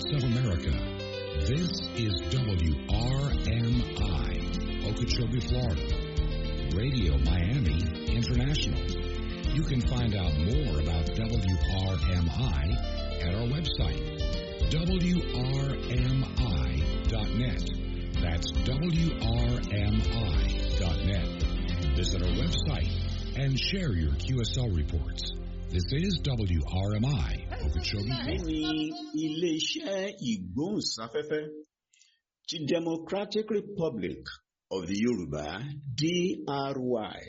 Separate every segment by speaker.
Speaker 1: States of America. This is WRMI, Okeechobee, Florida. Radio Miami International. You can find out more about WRMI at our website, WRMI.net. That's WRMI.net. Visit our website and share your QSL reports. This is WRMI, Okeechobee,
Speaker 2: Èyí
Speaker 1: Florida.
Speaker 2: ni ilé-iṣẹ́ ìgbóhùnsáfẹ́fẹ́ ti Democratic Republic of the Yorùbá DRY.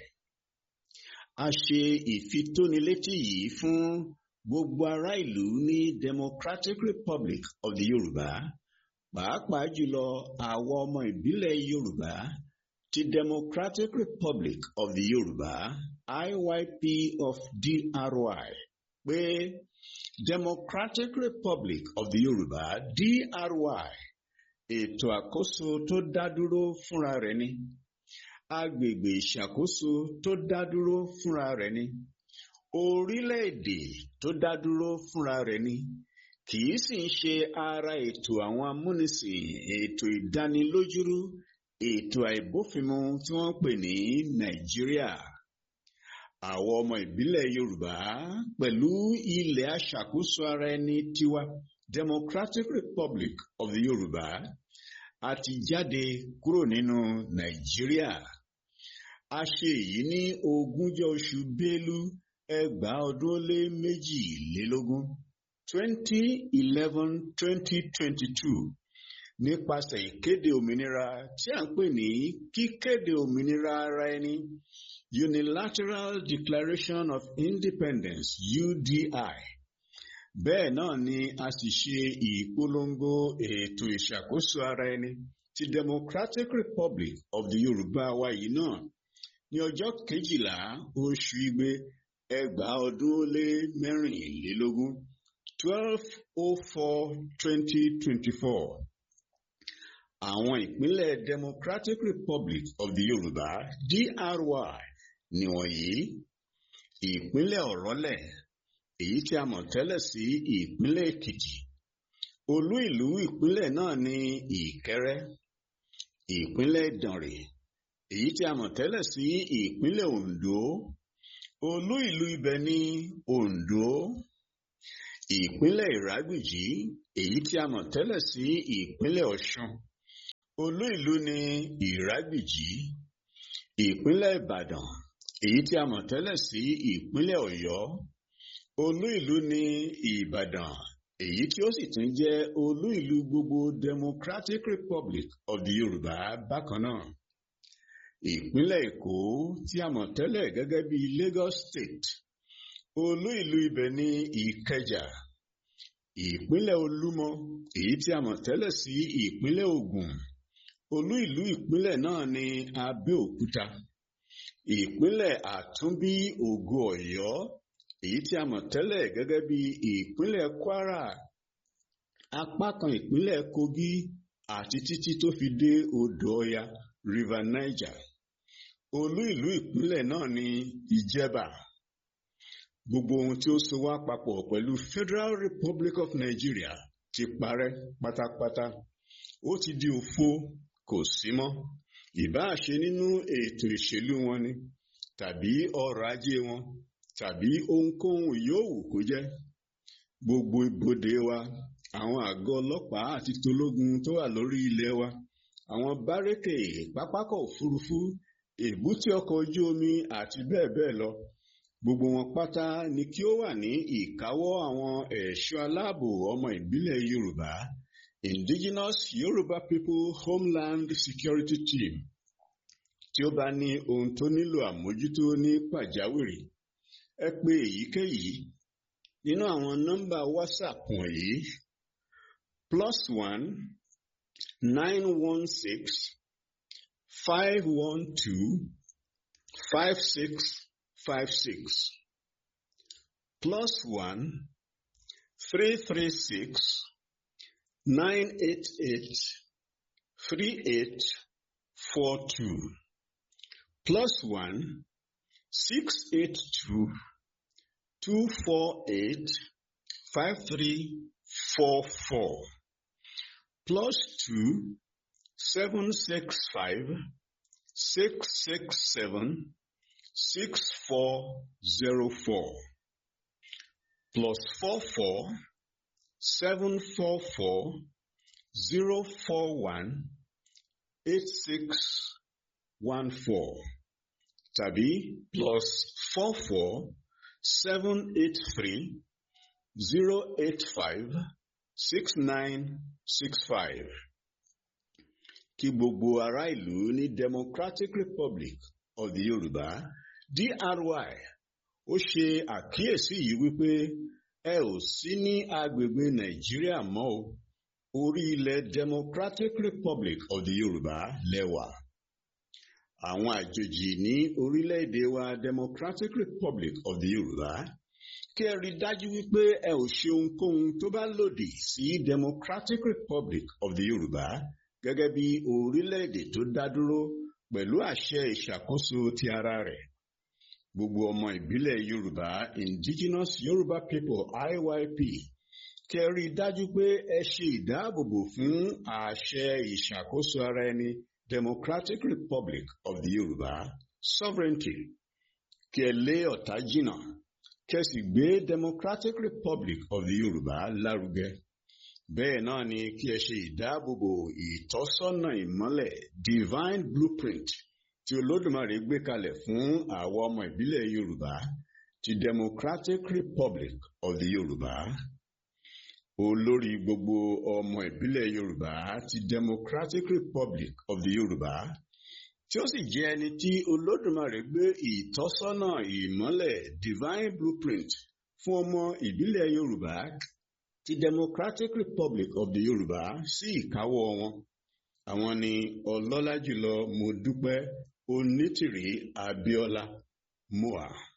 Speaker 2: A ṣe ìfitónilétí yìí fún gbogbo ará ìlú ní Democratic Republic of the Yorùbá pàápàá jùlọ àwọn ọmọ ìbílẹ̀ Yorùbá ti Democratic Republic of the Yorùbá IYP of DRY pé Democratic Republic of the Yorùbá DRY ètò àkóso tó dá dúró fúnra rẹ̀ ni agbègbè ìṣàkóso tó dá dúró fúnra rẹ̀ ni orílẹ̀-èdè tó dá dúró fúnra rẹ̀ ni kì í sì ń ṣe ara ètò àwọn amúnisìn ètò ìdánilójúrú ètò àìbófinmu tí wọ́n ń pè ní Nàìjíríà àwọn ọmọ ìbílẹ̀ Yorùbá pẹ̀lú ilẹ̀ aṣàkóso ara ẹni tiwa Democratic Republic of the Yorùbá a ti jáde kúrò nínú Nàìjíríà a ṣe èyí ní ogúnjọ́ oṣù Bélú ẹgbàá ọdún ó lé méjìlélógún twenty eleven twenty twenty two nípasẹ̀ ìkéde òmìnira tí à ń pè ní kíkéde òmìnira ara ẹni Unilateral Declaration of Independence UDI bẹ́ẹ̀ náà ni a sì ṣe ìpolongo ètò ìṣàkóso ara ẹni ti Democratic Republic of the Yorùbá wa yìí náà ní ọjọ́ kejìlá oṣù igbe ẹgbàá ọdún ó lé mẹ́rìnlélógún twelve oh four twenty twenty four àwọn ìpínlẹ̀ Democratic Republic of the Yorùbá DRY nìwọ̀nyí ìpínlẹ̀ Ọ̀rọ́lẹ̀ èyí tí a mọ̀ tẹ́lẹ̀ sí ìpínlẹ̀ Èkìtì olú ìlú ìpínlẹ̀ náà ní Ìkẹrẹ́ ìpínlẹ̀ Ìdànrè èyí tí a mọ̀ tẹ́lẹ̀ sí ìpínlẹ̀ Oǹdó olú ìlú ibẹ̀ ní Oǹdó ìpínlẹ̀ Ìrágbìjí èyí tí a mọ̀ tẹ́lẹ̀ sí ìpínlẹ̀ Ọ̀ṣun olú ìlú ní Ìrágbìjí ìpínlẹ̀ Ìbàdàn èyí tí a mọ̀ tẹ́lẹ̀ sí ìpínlẹ̀ Ọ̀yọ́ olú ìlú ní Ìbàdàn èyí tí ó sì tún jẹ́ olú ìlú gbogbo Democratic Republic of the Yorùbá bákan náà ìpínlẹ̀ Èkó tí a mọ̀ tẹ́lẹ̀ gẹ́gẹ́ bí Lagos State olú ìlú ibẹ̀ ní Ìkẹjà ìpínlẹ̀ Olúmọ èyí tí a mọ̀ tẹ́lẹ̀ sí ìpínlẹ̀ Ògùn olú ìlú ìpínlẹ̀ náà ní Abẹ́òkúta ìpínlẹ̀ Àtúnbí Ògo Ọ̀yọ́ èyí tí a mọ̀ tẹ́lẹ̀ gẹ́gẹ́ bí ìpínlẹ̀ Kwara apá kan ìpínlẹ̀ Kogi àti títí tó fi dé odò Ọya River Niger olú ìlú ìpínlẹ̀ náà ní Ìjẹ̀bà gbogbo ohun tí ó so wá papọ̀ pẹ̀lú Federal Republic of Nigeria ti parẹ́ pátápátá ó ti di òfo kò sí mọ́ ìbáà ṣe nínú ètò ìṣèlú wọn ni tàbí ọrọ̀ ajé wọn tàbí ohunkóhun yòówù kó jẹ́ gbogbo ibodè wa àwọn àgọ́ ọlọ́pàá àti tológun tó wà lórí ilẹ̀ wa àwọn bárẹ́kè pápákọ̀ òfurufú èbúté ọkọ̀ ojú omi àti bẹ́ẹ̀ bẹ́ẹ̀ lọ gbogbo wọn pátá ni kí ó wà ní ìkáwọ́ àwọn ẹ̀ṣọ́ aláàbò ọmọ ìbílẹ̀ Yorùbá Indigenous Yoruba People Homeland Security Team tí ó bá ní ohun tó nílò àmójútó ní pàjáwìrì ẹ pè èyíkéyìí nínú àwọn nọ́mbà WhatsApp wọ̀nyí plus one nine one six five one two five six five six plus one three three six nine eight eight three eight four two plus one six eight two two four eight five three four four plus two seven six five six six seven six four zero four plus four four seven four four zero four one eight six one four tàbí plus four four seven eight three zero eight five six nine six five. Kí gbogbo ará ìlú ní Democratic Republic of the Yorùbá DRY ó ṣe àkíyèsí yìí wípé ẹ ò sí ní agbègbè Nàìjíríà mọ́ o orí ilẹ̀ Democratic Republic of the Yorùbá lẹ́wà. Àwọn àjòjì ní orílẹ̀-èdè wa Democratic Republic of the Yorùbá kí ẹ rí dájú wípé ẹ ò ṣe ohunkóhun tó bá lòdì sí Democratic Republic of the Yorùbá gẹ́gẹ́ bí orílẹ̀-èdè tó dá dúró pẹ̀lú àṣẹ ìṣàkóso ti ara rẹ̀. Gbogbo ọmọ ìbílẹ̀ Yorùbá Indigenous Yorùbá People IYP kí ẹ rí dájú pé ẹ ṣe ìdáàbòbò fún àṣẹ ìṣàkóso ara ẹni Democratic Republic of the Yorùbá sovereignty kí ẹ lé ọ̀tá jìnnà kí ẹ sì gbé Democratic Republic of the Yorùbá lárugẹ. Bẹ́ẹ̀ náà ni kí ẹ ṣe ìdáàbòbò ìtọ́sọ́nà ìmọ́lẹ̀ divine blueprint tí Olódùmarè gbé kalẹ̀ fún àwọn ọmọ ìbílẹ̀ Yorùbá ti Democratic Republic of the Yorùbá. Olórí gbogbo ọmọ ìbílẹ̀ Yorùbá ti Democratic Republic of the Yorùbá tí ó sì jẹ́ ẹni tí Olódùmarè gbé ìtọ́sọ́nà ìmọ́lẹ̀ divine blueprint fún ọmọ ìbílẹ̀ Yorùbá ti Democratic Republic of the Yorùbá sí ìkáwọ́ wọn. Àwọn ni ọlọ́lá jùlọ Modúpẹ́ Onítìrí Abíọ́lá Moa.